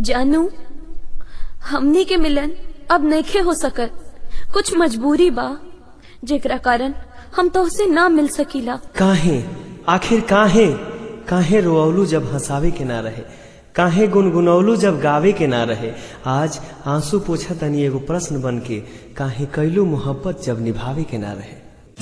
जानू हमनी के मिलन अब नइखे हो सकत कुछ मजबूरी बा जेकरा कारण हम तोहसे ना मिल सकीला काहे आखिर काहे काहे रोअलू जब हंसावे के ना रहे काहे गुनगुनौलू जब गावे के ना रहे आज आंसू पोछा तनी एगो प्रश्न बन के काहे कैलू मोहब्बत जब निभावे के ना रहे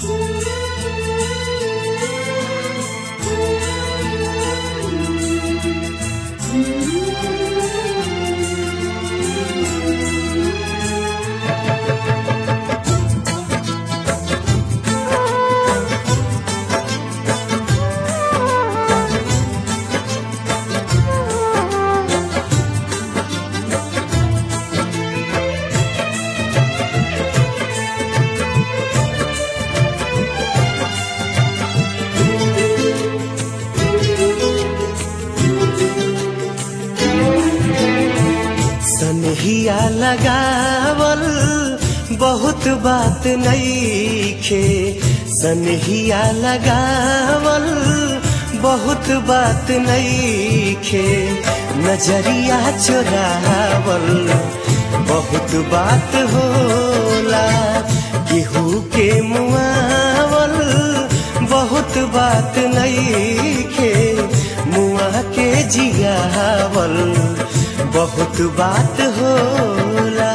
सनहिया लगावल बहुत बात नईखे सनहिया लगावल बहुत बात नईखे नजरिया चुरावल बहुत बात होला केहू के मुआवल बहुत बात नईखे मुआ के जियावल बहुत बात होला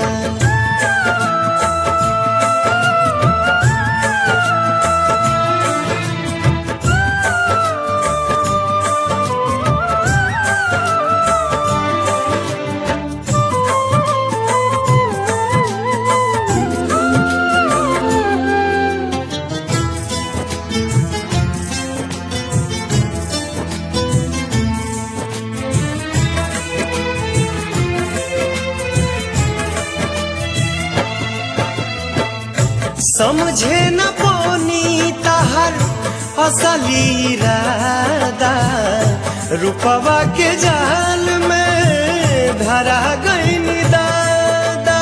समझे न पोनी तहर असली इरादा रुपवा के जाल में धरा गई दादा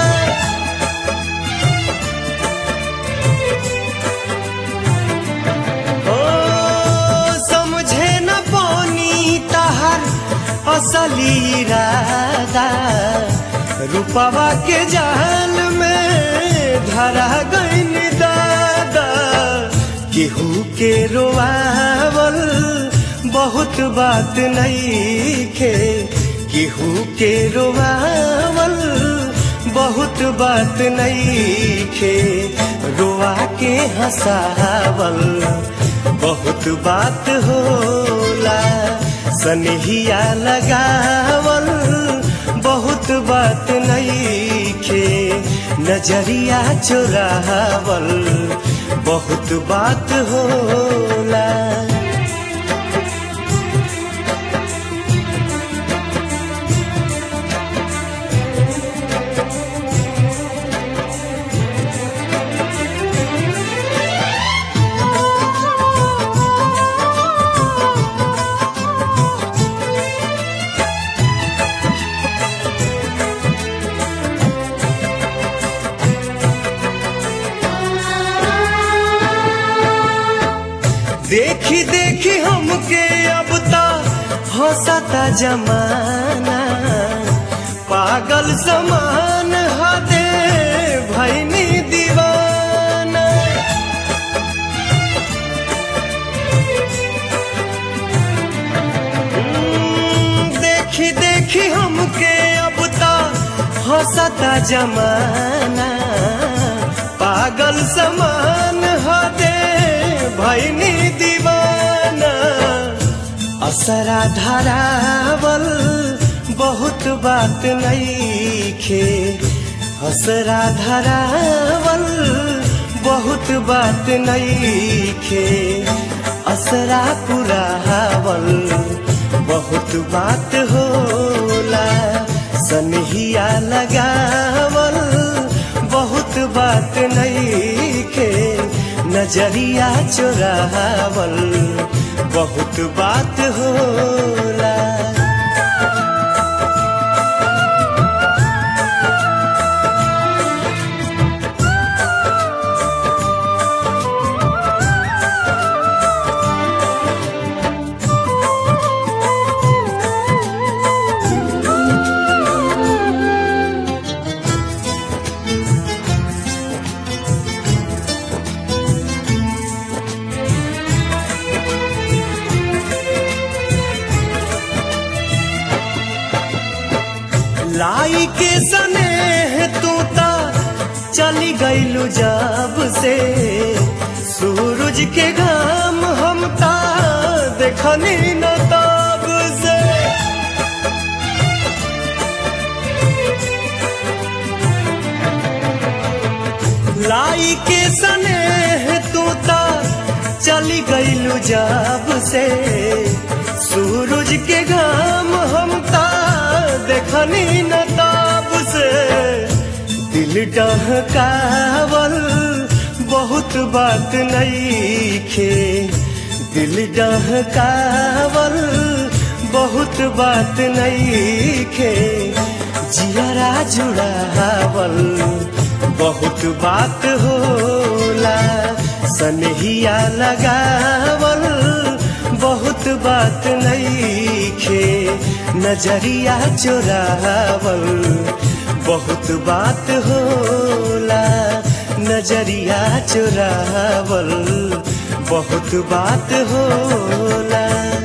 ओ समझे न पोनी तहर असली इरादा रुपवा के जाल में धरा गईन दादा केहू के रोआवल बहुत बात नईखे केहू के रोआवल बहुत बात नईखे रोआ के हंसावल बहुत बात होला सनहिया लगावल बहुत बात नईखे नजरिया चुरावल बहुत बात होला देखी देखी हमके अब तो हंसता जमाना पागल समान हदे भैनी दीवाना हम्म, देखी देखी हमके अब तो हंसता जमाना पागल समान हदे भैनी दीवाना असरा धरावल बहुत बात नईखे असरा धरावल बहुत बात नईखे असरा पुरावल बहुत बात होला सनहिया लगावल बहुत बात नईखे नजरिया चुरावल बहुत बात होला लाई के सने तू ता चली गईलू जब से सूरज के घाम हम ता देखनी न तब से लाई के सने तू ता चली गईलू जब से सूरज के घाम हम ता देखनी न तब से दिल डहकावल बहुत बात नहीं खे दिल डहकावल बहुत बात नहीं खे जियरा जुड़ावल बहुत बात होला सनहिया लगावल बहुत बात नहीं खे नजरिया चोरावल बहुत बात होला नजरिया चोरावल बहुत बात होला